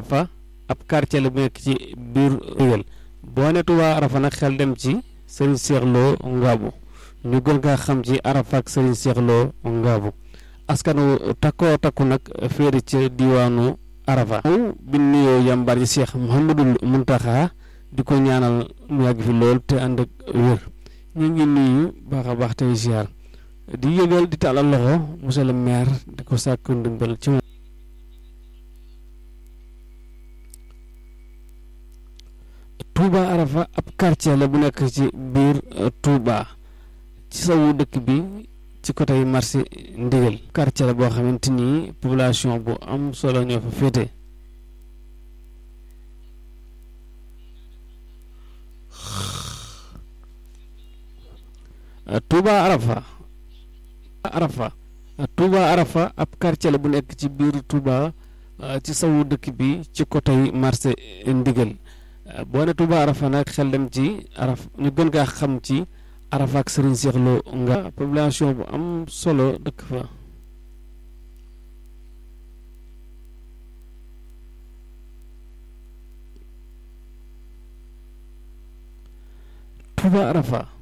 Arafa ab quartier la bu nekk ci biir Ndigal boo ne Touba Arafa nag xel dem ci Serigne Cheikh Lo Ngaabu ñu gën kaa xam ci Arafa ak Serigne Cheikh Lo Ngaabu askanu takkoo takku nag féeri ci diwaanu Arafa bi nuyoo yàmbaar ji Cheikh Mouhamadul Muntaxa di ko ñaanal mu yàgg fi lool te ànd ak wér ñu ngi nuyu baax a baax tey ziar di yëgal di tàllal loxo monsieur le maire di ko sàkk ndimbal ci moom Touba Arafa ab quartier la bu nekk ci biir Touba ci sawu dëkk bi ci côté marché Ndigal quartier la boo xamante ni population bu am solo ñoo fa féete Touba Arafa Arafa Touba Arafa ab quartier la bu nekk ci biir Touba ci sawu dëkk bi ci côté marché Ndigal boo ne Touba Arafa nag xel dem ci araf ñu gën kaa xam ci Arafa ak Serigne Cheikh Lo nga population bu am solo dëkk fa Touba Arafa